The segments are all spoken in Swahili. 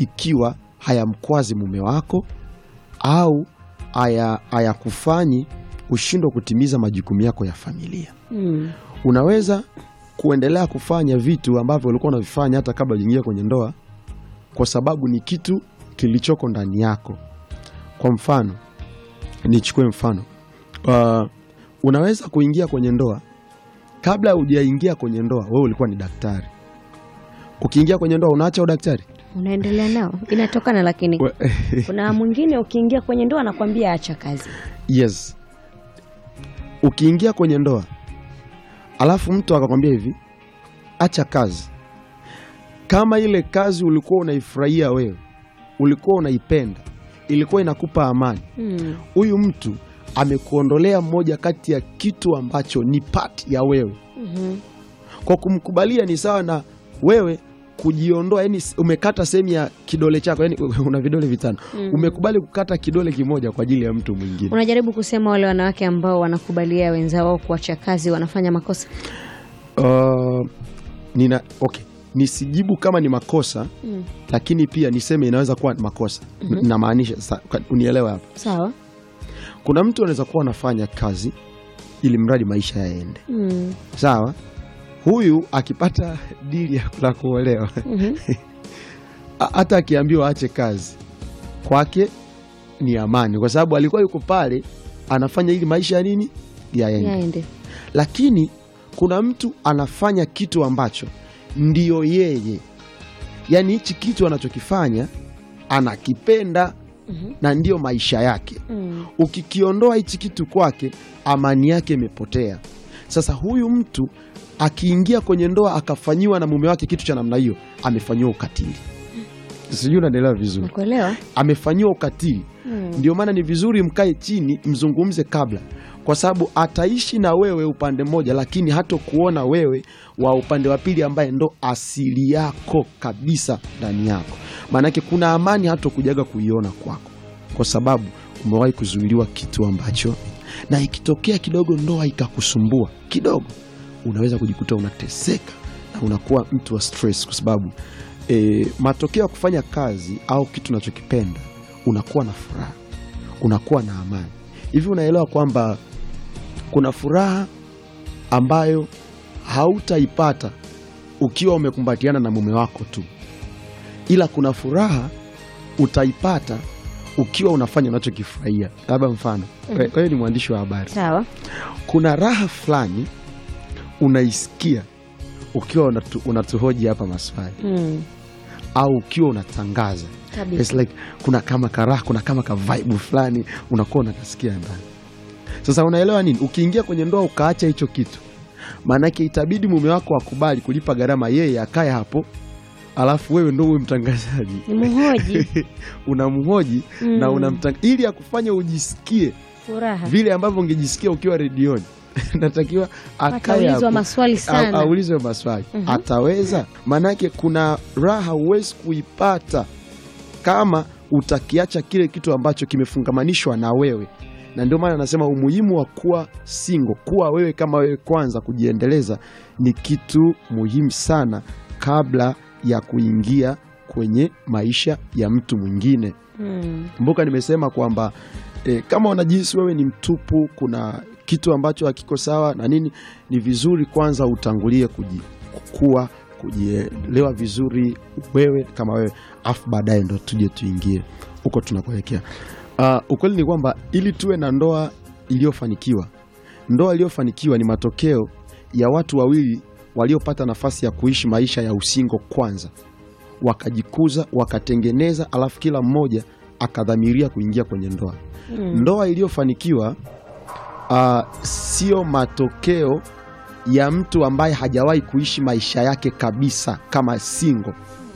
ikiwa hayamkwazi mume wako au haya- hayakufanyi ushindwa kutimiza majukumu yako ya familia. Mm. Unaweza kuendelea kufanya vitu ambavyo ulikuwa unavifanya hata kabla ujaingia kwenye ndoa, kwa sababu ni kitu kilichoko ndani yako. Kwa mfano, nichukue mfano uh, unaweza kuingia kwenye ndoa kabla hujaingia kwenye ndoa, wewe ulikuwa ni daktari. Ukiingia kwenye ndoa unaacha udaktari Unaendelea nao, inatokana lakini We- kuna mwingine ukiingia kwenye ndoa anakwambia acha kazi. Yes, ukiingia kwenye ndoa alafu mtu akakwambia hivi, acha kazi. Kama ile kazi ulikuwa unaifurahia wewe, ulikuwa unaipenda, ilikuwa inakupa amani, Mm. huyu mtu amekuondolea moja kati ya kitu ambacho ni part ya wewe. Mhm. Kwa kumkubalia ni sawa na wewe kujiondoa, yani umekata sehemu ya kidole chako, yani una vidole vitano, Mm. umekubali kukata kidole kimoja kwa ajili ya mtu mwingine. Unajaribu kusema wale wanawake ambao wanakubalia wenzao kuacha kazi wanafanya makosa. Uh, nina okay, nisijibu kama ni makosa Mm. lakini pia niseme inaweza kuwa ni makosa. Namaanisha sa- kwa- unielewe hapa, Sawa. kuna mtu anaweza kuwa anafanya kazi ili mradi maisha yaende Mm. sawa. Huyu akipata dili ya la kuolewa Mhm. a- hata akiambiwa aache kazi kwake ni amani, kwa sababu alikuwa yuko pale anafanya ili maisha ya nini yaende Yaende. lakini kuna mtu anafanya kitu ambacho ndiyo yeye, yaani hichi kitu anachokifanya anakipenda Mhm. na ndiyo maisha yake. Mm. Ukikiondoa hichi kitu kwake, amani yake imepotea. Sasa huyu mtu akiingia kwenye ndoa akafanyiwa na mume wake kitu cha namna hiyo, amefanyiwa ukatili. Sijui unaelewa vizuri, Nakuelewa. amefanyiwa ukatili. Mm. Ndio maana ni vizuri mkae chini mzungumze kabla, kwa sababu ataishi na wewe upande mmoja, lakini hata kuona wewe wa upande wa pili ambaye ndo asili yako kabisa ndani yako. Maanake kuna amani hata kujaga kuiona kwako, kwa sababu umewahi kuzuiliwa kitu ambacho, na ikitokea kidogo ndoa ikakusumbua kidogo, unaweza kujikuta unateseka na unakuwa mtu wa stress, kwa sababu e, matokeo ya kufanya kazi au kitu unachokipenda unakuwa na furaha, unakuwa na amani. Hivi unaelewa kwamba kuna furaha ambayo hautaipata ukiwa umekumbatiana na mume wako tu, ila kuna furaha utaipata ukiwa unafanya unachokifurahia. Labda mfano, kwa hiyo ni mwandishi wa habari, Sawa. kuna raha fulani unaisikia ukiwa unatu, unatuhoji hapa maswali Mm. au ukiwa unatangaza Kabisa. It's like kuna kama karaha, kuna kama ka vibe fulani unakuwa unakasikia ndani. Sasa unaelewa nini? Ukiingia kwenye ndoa ukaacha hicho kitu, maanake itabidi mume wako akubali kulipa gharama, yeye akae hapo, alafu wewe ndo uwe mtangazaji Ni mhoji unamhoji Mm. na unamtang... ili akufanya ujisikie furaha. vile ambavyo ungejisikia ukiwa redioni natakiwa akae Ataulizwa hapo maswali au- sana. aulizwe maswali Mhm. ataweza. Maanake kuna raha huwezi kuipata kama utakiacha kile kitu ambacho kimefungamanishwa na wewe, na ndio maana anasema umuhimu wa kuwa single, kuwa wewe kama wewe kwanza, kujiendeleza ni kitu muhimu sana kabla ya kuingia kwenye maisha ya mtu mwingine. Mm. Kumbuka nimesema kwamba e, kama unajihisi wewe ni mtupu, kuna kitu ambacho hakiko sawa na nini, ni vizuri kwanza utangulie kuji, kukua kujielewa vizuri wewe kama wewe, afu baadaye ndo tuje tuingie huko tunakoelekea. Uh, ukweli ni kwamba ili tuwe na ndoa iliyofanikiwa, ndoa iliyofanikiwa ni matokeo ya watu wawili waliopata nafasi ya kuishi maisha ya usingo kwanza wakajikuza wakatengeneza, alafu kila mmoja akadhamiria kuingia kwenye ndoa. Mm. Ndoa iliyofanikiwa uh, sio matokeo ya mtu ambaye hajawahi kuishi maisha yake kabisa kama single.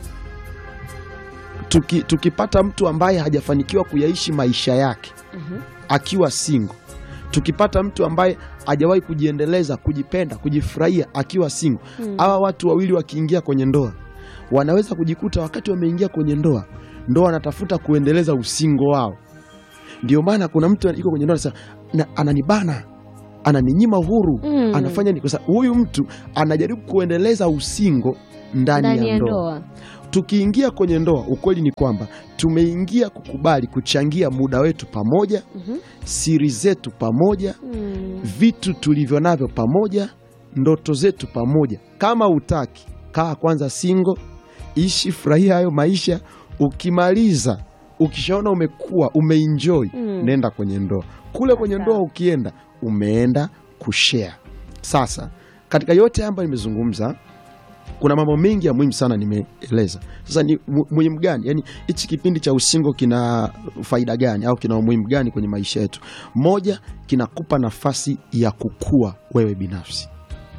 Tuki, tukipata mtu ambaye hajafanikiwa kuyaishi maisha yake Mhm. akiwa single, tukipata mtu ambaye hajawahi kujiendeleza, kujipenda, kujifurahia akiwa single, Mm. hawa watu wawili wakiingia kwenye ndoa wanaweza kujikuta wakati wameingia kwenye ndoa ndoa wanatafuta kuendeleza usingo wao. Ndio maana kuna mtu yuko kwenye ndoa anasema "Na- ananibana, ananinyima uhuru Mm. anafanya ni kwa sababu huyu mtu anajaribu kuendeleza usingo ndani, ndani ya ya ndoa. ndoa. Tukiingia kwenye ndoa, ukweli ni kwamba tumeingia kukubali kuchangia muda wetu pamoja, Mhm. siri zetu pamoja, Mm. vitu tulivyo navyo pamoja, ndoto zetu pamoja. Kama utaki, kaa kwanza singo, ishi, furahia hayo maisha. Ukimaliza, ukishaona umekuwa umeenjoy, Mm. nenda kwenye ndoa. Kule kwenye Sawa. ndoa ukienda, umeenda kushare. Sasa katika yote haya ambayo nimezungumza kuna mambo mengi ya muhimu sana nimeeleza. Sasa ni mu- muhimu gani? Yaani hichi kipindi cha usingo kina faida gani au kina umuhimu gani kwenye maisha yetu? Moja, kinakupa nafasi ya kukua wewe binafsi,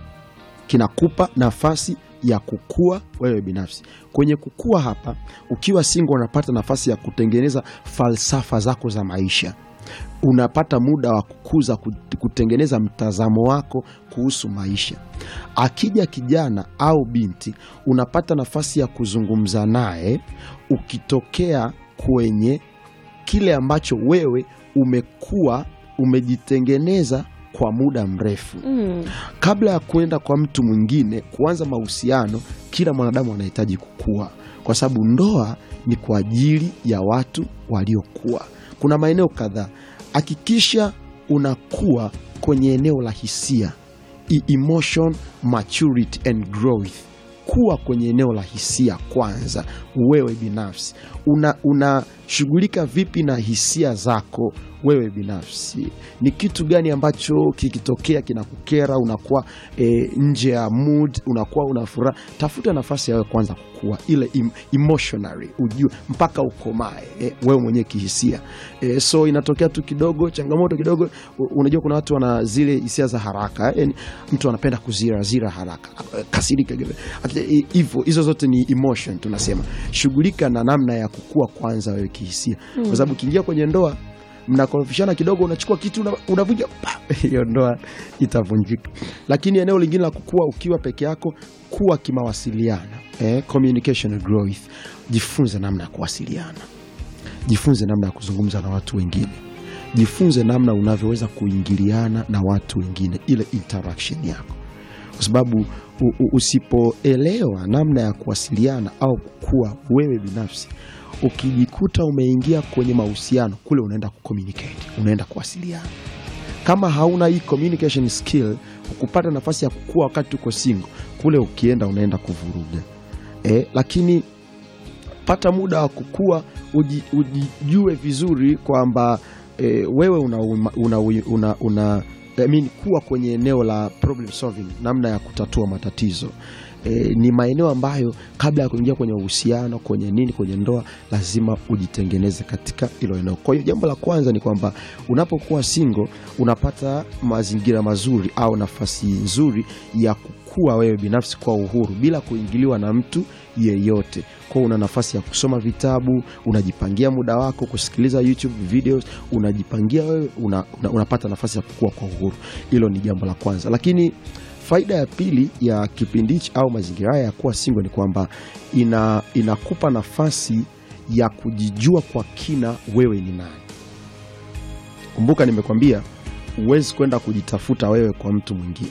kinakupa nafasi ya kukua wewe binafsi. Kwenye kukua hapa, ukiwa singo, unapata nafasi ya kutengeneza falsafa zako za maisha unapata muda wa kukuza kut- kutengeneza mtazamo wako kuhusu maisha. Akija kijana au binti, unapata nafasi ya kuzungumza naye ukitokea kwenye kile ambacho wewe umekuwa umejitengeneza kwa muda mrefu. Mm. Kabla ya kwenda kwa mtu mwingine kuanza mahusiano, kila mwanadamu anahitaji kukua, kwa sababu ndoa ni kwa ajili ya watu waliokuwa. Kuna maeneo kadhaa, hakikisha unakuwa kwenye eneo la hisia, e- emotion maturity and growth. Kuwa kwenye eneo la hisia kwanza, wewe binafsi una unashughulika vipi na hisia zako wewe binafsi? Ni kitu gani ambacho kikitokea kinakukera, unakuwa e, nje ya mood, unakuwa una furaha? Tafuta nafasi ya wewe kwanza kukua ile em, emotionally, ujue mpaka ukomae e, wewe mwenyewe kihisia e, so inatokea tu kidogo changamoto kidogo. u- Unajua kuna watu wana zile hisia za haraka yani, mtu anapenda kuzirazira haraka, kasirika hivyo. Hizo zote ni emotion tunasema. Shughulika na namna ya kukua kwanza wewe kihisia, kwa sababu ukiingia kwenye ndoa mnakorofishana kidogo, unachukua kitu una- unavuja, pa, hiyo ndoa itavunjika. Lakini eneo lingine la kukua ukiwa peke yako, kuwa kimawasiliano, eh, communication and growth. Jifunze namna ya kuwasiliana, jifunze namna ya kuzungumza na watu wengine, jifunze namna unavyoweza kuingiliana na watu wengine, ile interaction yako, kwa sababu u- u- usipoelewa namna ya kuwasiliana au kukua wewe binafsi ukijikuta umeingia kwenye mahusiano kule, unaenda kucommunicate, unaenda kuwasiliana. Kama hauna hii communication skill, kupata nafasi ya kukua wakati uko single, kule ukienda unaenda kuvuruga eh, lakini pata muda wa kukua, uji, ujijue vizuri kwamba eh, wewe una, una, una, una I mean, kuwa kwenye eneo la problem solving, namna ya kutatua matatizo e, ni maeneo ambayo kabla ya kuingia kwenye uhusiano, kwenye nini, kwenye ndoa, lazima ujitengeneze katika hilo eneo. Kwa hiyo jambo la kwanza ni kwamba unapokuwa single unapata mazingira mazuri au nafasi nzuri ya kukua wewe binafsi kwa uhuru bila kuingiliwa na mtu yeyote. Kwa una nafasi ya kusoma vitabu, unajipangia muda wako kusikiliza YouTube videos, unajipangia wewe, una, una, unapata nafasi ya kukua kwa uhuru. Hilo ni jambo la kwanza, lakini faida ya pili ya kipindi hichi au mazingira haya ya kuwa single ni kwamba ina, inakupa nafasi ya kujijua kwa kina wewe ni nani. Kumbuka nimekwambia huwezi kwenda kujitafuta wewe kwa mtu mwingine,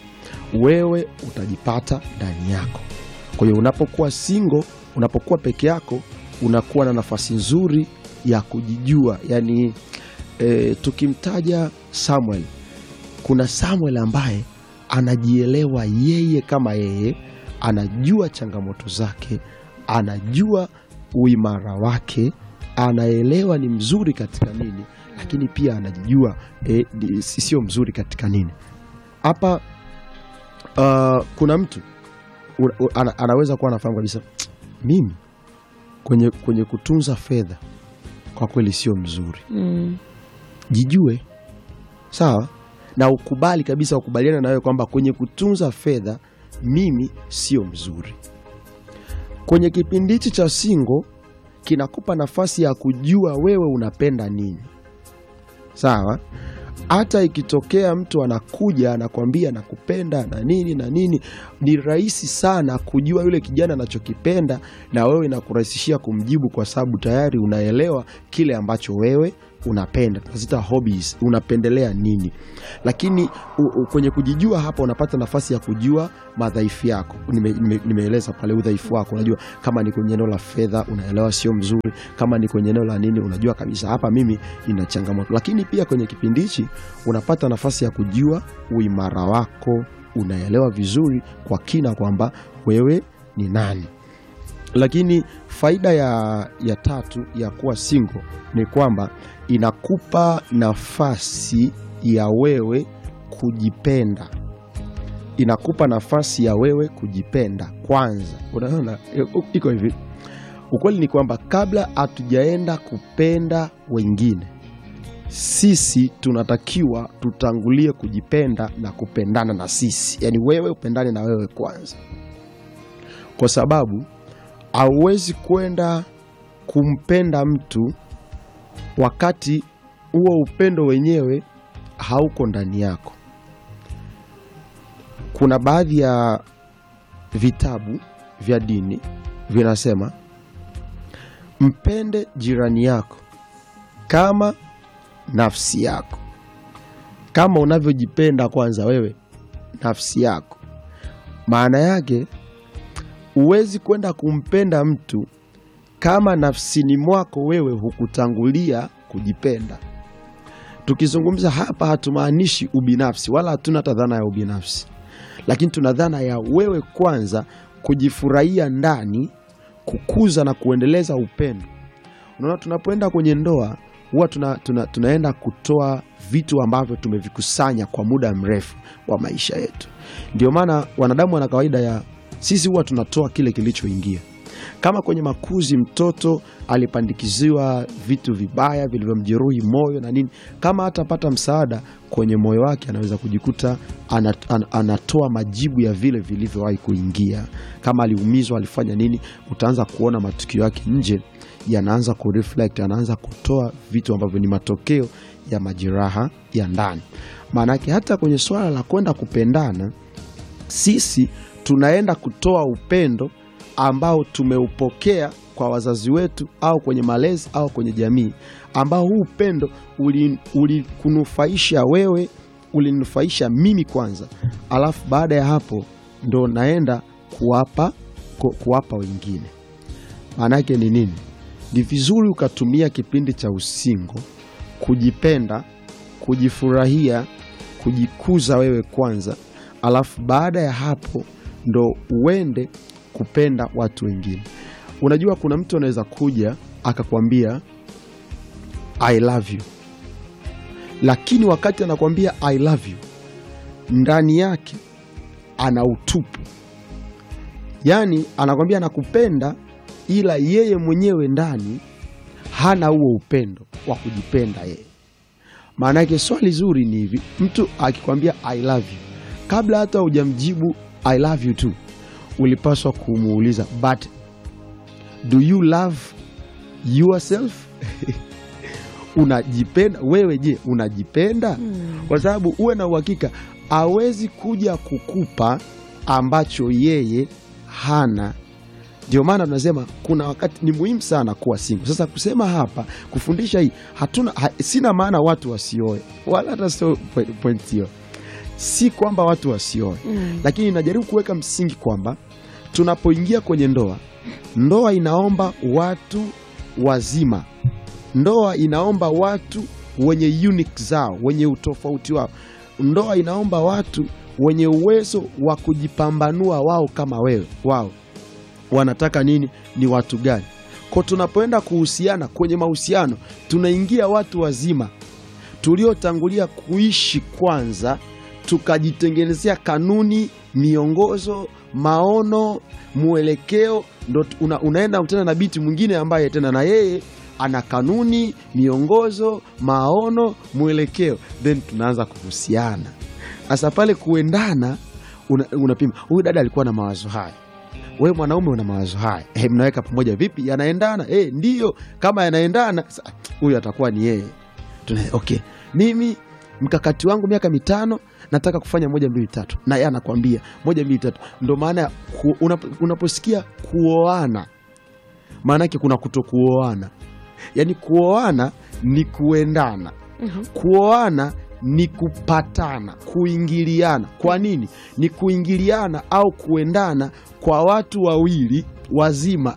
wewe utajipata ndani yako. Kwa hiyo unapokuwa single, unapokuwa peke yako, unakuwa na nafasi nzuri ya kujijua. Yani e, tukimtaja Samuel, kuna Samuel ambaye anajielewa yeye kama yeye, anajua changamoto zake, anajua uimara wake, anaelewa ni mzuri katika nini, lakini pia anajijua e, ni- sio mzuri katika nini. Hapa uh, kuna mtu u- u- ana, anaweza kuwa anafahamu kabisa mimi kwenye, kwenye kutunza fedha kwa kweli sio mzuri. Mm. Jijue sawa, na ukubali kabisa, ukubaliana na wewe kwamba kwenye kutunza fedha mimi sio mzuri. Kwenye kipindi hichi cha single kinakupa nafasi ya kujua wewe unapenda nini, sawa. Hata ikitokea mtu anakuja anakwambia nakupenda na nini na nini, ni rahisi sana kujua yule kijana anachokipenda, na wewe inakurahisishia kumjibu, kwa sababu tayari unaelewa kile ambacho wewe unapenda tunazita hobbies unapendelea nini lakini u, u, kwenye kujijua hapa unapata nafasi ya kujua madhaifu yako Nime- nime- nimeeleza pale udhaifu wako unajua kama ni kwenye eneo la fedha unaelewa sio mzuri kama ni kwenye eneo la nini unajua kabisa hapa mimi ina changamoto lakini pia kwenye kipindi hichi unapata nafasi ya kujua uimara wako unaelewa vizuri kwa kina kwamba wewe ni nani lakini faida ya, ya tatu ya kuwa single ni kwamba inakupa nafasi ya wewe kujipenda inakupa nafasi ya wewe kujipenda kwanza unaona i- iko hivi ukweli ni kwamba kabla hatujaenda kupenda wengine sisi tunatakiwa tutangulie kujipenda na kupendana na sisi yaani wewe upendane na wewe kwanza kwa sababu hauwezi kwenda kumpenda mtu wakati huo upendo wenyewe hauko ndani yako. Kuna baadhi ya vitabu vya dini vinasema mpende jirani yako kama nafsi yako, kama unavyojipenda kwanza wewe nafsi yako. Maana yake huwezi kwenda kumpenda mtu kama nafsini mwako wewe hukutangulia kujipenda. Tukizungumza hapa, hatumaanishi ubinafsi, wala hatuna hata dhana ya ubinafsi, lakini tuna dhana ya wewe kwanza kujifurahia ndani, kukuza na kuendeleza upendo. Unaona, tunapoenda kwenye ndoa huwa tuna, tuna, tunaenda kutoa vitu ambavyo tumevikusanya kwa muda mrefu wa maisha yetu. Ndio maana wanadamu wana kawaida ya sisi huwa tunatoa kile kilichoingia. Kama kwenye makuzi mtoto alipandikiziwa vitu vibaya vilivyomjeruhi moyo na nini, kama hatapata msaada kwenye moyo wake, anaweza kujikuta anat, an, anatoa majibu ya vile vilivyowahi kuingia. Kama aliumizwa, alifanya nini, utaanza kuona matukio yake nje yanaanza kureflect, anaanza kutoa vitu ambavyo ni matokeo ya majeraha ya ndani. Maanake hata kwenye swala la kwenda kupendana, sisi tunaenda kutoa upendo ambao tumeupokea kwa wazazi wetu au kwenye malezi au kwenye jamii, ambao huu upendo ulikunufaisha uli wewe, ulininufaisha mimi kwanza, alafu baada ya hapo ndo naenda kuwapa, ku, kuwapa wengine. Maana yake ni nini? Ni vizuri ukatumia kipindi cha usingo kujipenda, kujifurahia, kujikuza wewe kwanza, alafu baada ya hapo ndo uende kupenda watu wengine. Unajua, kuna mtu anaweza kuja akakwambia I love you, lakini wakati anakwambia I love you, ndani yake ana utupu, yaani anakwambia anakupenda, ila yeye mwenyewe ndani hana huo upendo wa kujipenda yeye. Maana yake swali zuri ni hivi, mtu akikwambia I love you, kabla hata hujamjibu I love you too ulipaswa kumuuliza but do you love yourself? Unajipenda wewe? Je, unajipenda? Mm. Kwa sababu uwe na uhakika hawezi kuja kukupa ambacho yeye hana. Ndio maana tunasema kuna wakati ni muhimu sana kuwa single. Sasa kusema hapa kufundisha hii hatuna ha, sina maana watu wasioe wala hata sio point hiyo, si kwamba watu wasioe Mm. lakini najaribu kuweka msingi kwamba tunapoingia kwenye ndoa, ndoa inaomba watu wazima, ndoa inaomba watu wenye unique zao, wenye utofauti wao, ndoa inaomba watu wenye uwezo wa kujipambanua wao kama wewe, wao wanataka nini, ni watu gani. Kwa tunapoenda kuhusiana kwenye mahusiano, tunaingia watu wazima tuliotangulia kuishi kwanza tukajitengenezea kanuni, miongozo, maono, mwelekeo, ndo una, unaenda tena na biti mwingine ambaye tena na yeye ana kanuni, miongozo, maono, mwelekeo, then tunaanza kuhusiana. Sasa pale kuendana, una- unapima huyu dada alikuwa na mawazo haya wewe mwanaume una mawazo haya eh, mnaweka pamoja vipi? Yanaendana? Eh, ndiyo. Kama yanaendana, sa- huyu atakuwa ni yeye. Tuna, okay, mimi mkakati wangu miaka mitano nataka kufanya moja mbili tatu, na yeye anakwambia moja mbili tatu. Ndo maana ya ku, unapo, unaposikia kuoana, maana yake kuna kuto kuoana. Yaani kuoana ni kuendana Mhm. kuoana ni kupatana kuingiliana kwa nini ni kuingiliana au kuendana kwa watu wawili wazima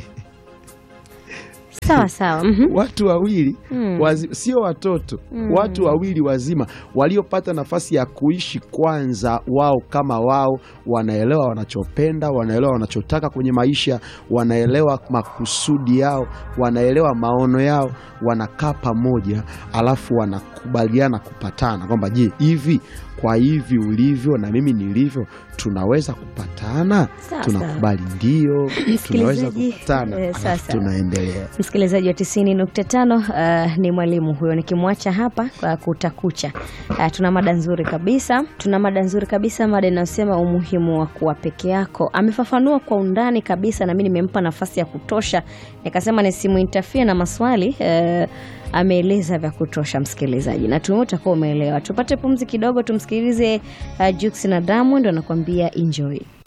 sawa sawa mhm. watu wawili Mm. wazi, sio watoto Mm. watu wawili wazima waliopata nafasi ya kuishi kwanza wao kama wao wanaelewa wanachopenda wanaelewa wanachotaka kwenye maisha wanaelewa makusudi yao wanaelewa maono yao wanakaa pamoja alafu wanakubaliana kupatana kwamba je hivi kwa hivi ulivyo na mimi nilivyo tunaweza kupatana Sawa, tunakubali ndio tunaweza Msikilizaji, kupatana eh, alafu sasa. tunaendelea msikilizaji wa tisini nukta tano uh, ni mwalimu huyo nikimwacha hapa kwa kutakucha uh, tuna mada nzuri kabisa tuna mada nzuri kabisa mada inayosema umuhimu wa kuwa peke yako amefafanua kwa undani kabisa na mi nimempa nafasi ya kutosha nikasema nisimuintafie na maswali uh, ameeleza vya kutosha msikilizaji na tume utakuwa umeelewa tupate pumzi kidogo tumsikilize uh, Jux na Diamond anakuambia enjoy